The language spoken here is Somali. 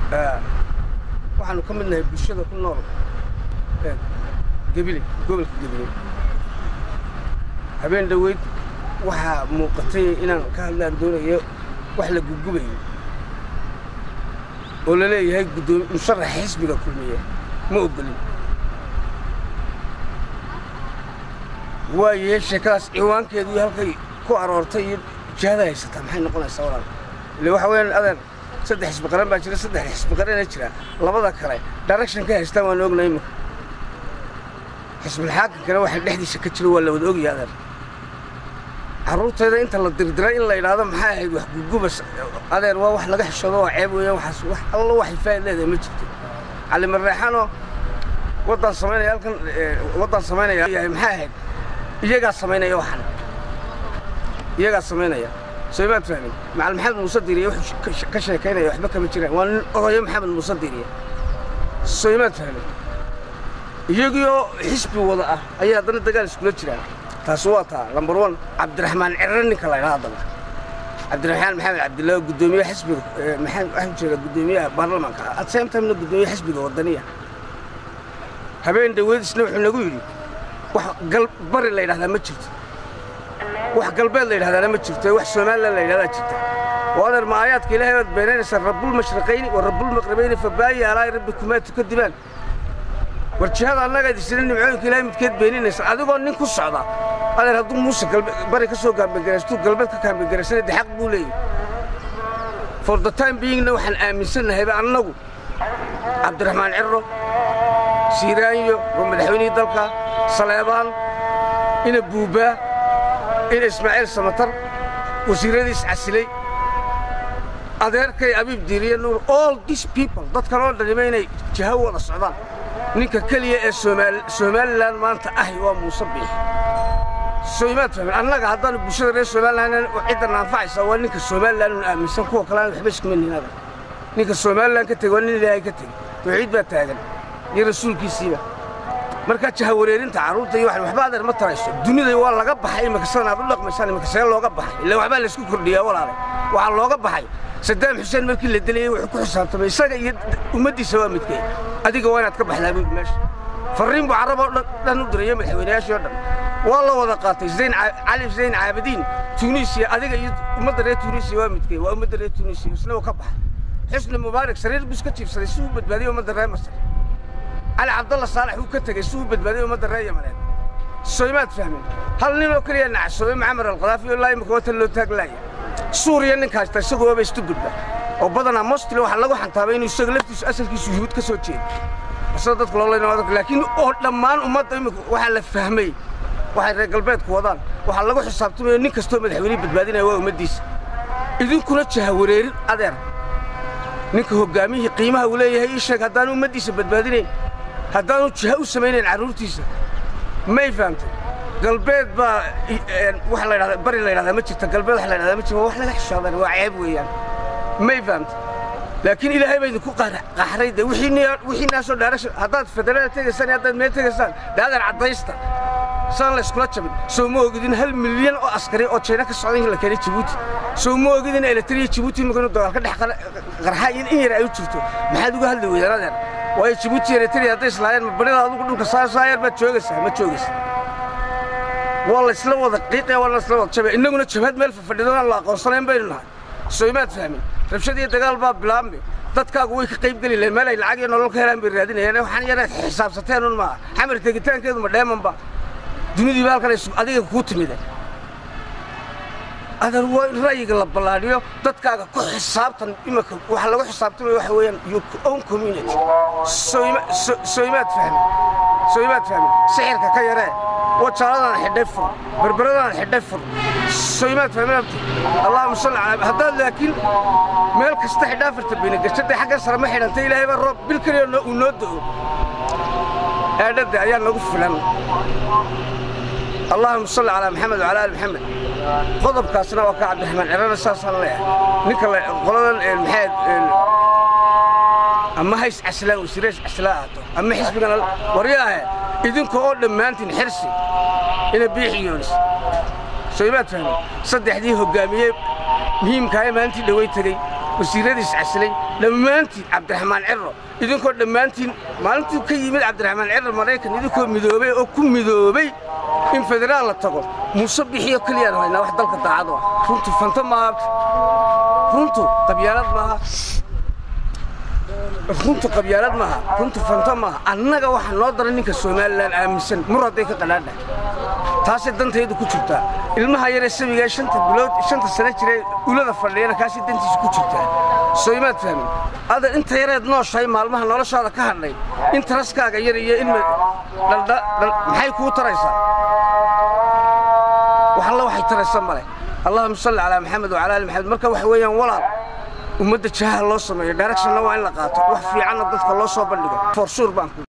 waxaanu ka mid nahay bulshada ku nool gebile gobolka gebile habeen dhoweyd waxaa muuqatay inaan ka hadlaan doonayo wax la gugubayo oo la leeyahay guddoomi musharaxa xisbiga kulmiya ma ogolin waaye sheekadaas ciwaankeedu iyo halkay ku aroortay iyo jihada haysataa maxay noqonaysaa walaal ile waxa weeyaan adeer saddex xisbi qaran baa jira saddex xisbi qarana jira labada kale direction ka haystaan waan ognay imika xisbilxaakinkana waxa dhexdiisa ka jiro waa la wada ogyahay adeer carruurtayda inta la dirdiray in la yidhaahdo maxay ahayd wax gugubas adeer waa wax laga xishoodo waa ceeb weeyaan waxaas wax allo waxay faa'id leedahay ma jirto cali marreexanoo waddaan samaynaya halkan waddaan samaynaya yahay maxay ahayd iyagaa samaynaya waxan iyagaa samaynaya soo maad fahmin macal maxamed muuse diiriye wuxuu ka sheekaynaya waxba kama jiraan waa nin odayo maxamed muuse diiriye soo maad fahmin iyagiioo xisbi wada ah ayaa haddana dagaal iskula jiraan taasi waa taa lambar one cabdiraxmaan cirre ninka la ydhaha haddana cabdiraxmaan maxamed cabdillah guddoomiye xisbiga maxamed waxaan jeedaa guddoomiyaha baarlamaanka at same timena guddoomiye xisbiga waddaniya habeen dhaweyd isna wuxuu nagu yidhi wax galbari la yidhahdaa ma jirto wax galbeed la yidhahdaana ma jirto wax somalilan la yidhahdaa jirta oo adeer ma aayaadka ilaahay baad beenaynaysaa rabbulmashriqayni wa rabbulmaqribayni fabaayi alaa rabbikumaa tukadibaan war jihada annaga idisina nimcooyinka ilaahay midkeed beeninaysa adigoo nin ku socda adeer hadduu muuse bari ka soo gaambagaraystuu galbeed ka gaambagaraysana de xaq buu leeyahy for the time beingna waxaan aaminsannahayba annagu cabdiraxmaan cirro siiraanyo oo madaxweynihii dalka saleebaan ina buubaa ina ismaaciil samatar wasiiradiis casilay adeerkay abiib diiriye nuur all these people dadkan oo dhanima inay jaho wada socdaan ninka keliya ee somalilan maanta ahi waa muuse biix soimaad fahmin annaga haddaanu bulshada reer somalilan cidda naanfacaysa waa ninka somalilan un aaminsan kuwa kalean waxba iskuma ninada ninka somalilan ka tegey waa nin ilaahay ka tegey tawxiid baa taagan iyo rasuulkiisiiba markaa jahawareerinta carruurta iyo waxba adeer ma tarayso dunida waa laga baxay imika sidan aad u dhaqmaysaan imika see looga baxay illa waxbaa laysku kordhiyaa walaale waxaa looga baxay sadaam xuseen markii la dilayey wuxuu ku xisaabtamay isaga iyo ummaddiisa waa midkee adiga waa inaad ka baxdaa buud meesha farriin buu carab oo dhan u dirayo madaxweynayaashii oo dhan waa la wada qaatay zayn cali zayn caabidiin tuuniisiya adiga iyo ummadda reer tuuniisiya waa midkee waa ummadda reer tuuniisiya isna uu ka baxay xusni mubaarak sariir buu iska jiibsaday si uu badbaadiyey ummadda reer masar cali cabdalla saalax uu ka tegey si uu badbaadiyey ummadda reer yamaneed soymaad fahmin hal ninoo keliya nacsoobay macmar alqadaafi oo laa imika watan loo taaglaaya suuriya ninka haysta isagu waaba istugudba oo badanaa mostly waxaa lagu xantaabay inuu isaga laftiisu asalkiisu yuhuud ka soo jeedo sida dadku loo leynaa laakiin oo dhammaan ummadda imika waxaa la fahmay waxay reer galbeedku wadaan waxaa lagu xisaabtamayo nin kastoo madaxweyne badbaadinaya waa ummaddiisa idinkuna jahawareerin adeer ninka hoggaamiyihii qiimaha uu leeyahay ii sheeg haddaanu ummaddiisa badbaadinayn haddaanu jiha u samaynayn carruurtiisa may fahamtay galbeed baa wax la yidhahda bari la yidhahdaa ma jirta galbeed wax la yidhahdaa ma jirta wax laga xishoodan waa ceeb weeyaan may fahamtay laakiin ilaahay baa idinku qaxray de wixii naasoo dhaarasha haddaad federaalda tegaysaan iyo haddaad meel tegaysaan de adeer caddaysta saan la iskula jabin soo ma ogidin hal milyan oo askari oo jayna ka socda in la keenay jabuuti soo ma ogidin eletriya jabuuti imika inuu dagaal ka dhex qarxa in in yar ay u jirto maxaad uga hadli weydaan adeer waayo jabuuti eritrea hadday islaayeen ma barida adugu dhulka saayar baad joogaysaa ma joogaysa waa la isla wada qiiqaya waa la isla wada jabaya innaguna jabhad meel fafadhido aan la aqoonsanayn baynu nahay soomaad fahmin rabshad iyo dagaal baa bilaabmay dadkaagu way ka qayb geli lahayn meel ay lacag iyo nolol ka helaan bay raadinayaan waxaan yaraad xisaabsateen un maaha xamar tegitaankeedu ma dheemanba dunidiiba halkan adiga kuu timide adeer waa in ra'yiga la ballaadhiyo dadkaaga ku xisaabtan imika waxa lagu xisaabtamaya waxa weeyaan your own community sooimaad fahmin sooimaad fahmin sixirka ka yaree wajaaladan xidhay fur berberadan xidhay fur sooimaad fahmin abti allahuma salli calaa haddaad laakiin meel kasta xidhaa farta bayna gashadday xaggan sare ma xidhanta ilaahay baa roob bil keliya uu noo da'o eedhadda ayaa nagu filan allahuma salli calaa maxamed wacala ali maxamed qodobkaasna waa ka cabdiraxmaan cirana saasaan leeyahay ninka qoladan maxayd ama hays caslaan wasiirays caslaa ahaato ama xisbigan waryaahe idinka oo dhammaantiin xirsi ina biixi yoonis soo imaad fahmin saddexdii hoggaamiye muhiimkaaye maalintii dhaway tegey wasiiradiis casilay dhammaantiin cabdiraxmaan cirro idinkoo dhammaantiin maalintuu ka yimid cabdiraxmaan cirro maraykan idinkoo midoobay oo ku midoobay in federaal la tago muuse bixiyo keliyaan haynaa wax dalka daacad u ah runtu fanta maaha runtu qabyaalad maaha runtu qabyaalad maaha runtu fanta maaha annaga waxaa noo daran ninka somalilan aaminsan mur hadday ka qadhaadhahay taasay dantaydu ku jirtaa ilmaha yaree sabigae shanta bilood shanta sano jiree ulada fadhiyana kaasay dantiisa ku jirtaa soo imaad fahmin ada inta yareed nooshahay maalmaha noloshaada ka hadhay in taraskaaga yar iyo in maxay kuu taraysaa wax alla waxay taraysa male allahuma salli calaa maxamed wacala ali maxamed marka waxa weeyaan walaal ummadda jahaha loo sameeyo directionna waa in la qaato wax fiicanna dadka loo soo bandhigo for sure baan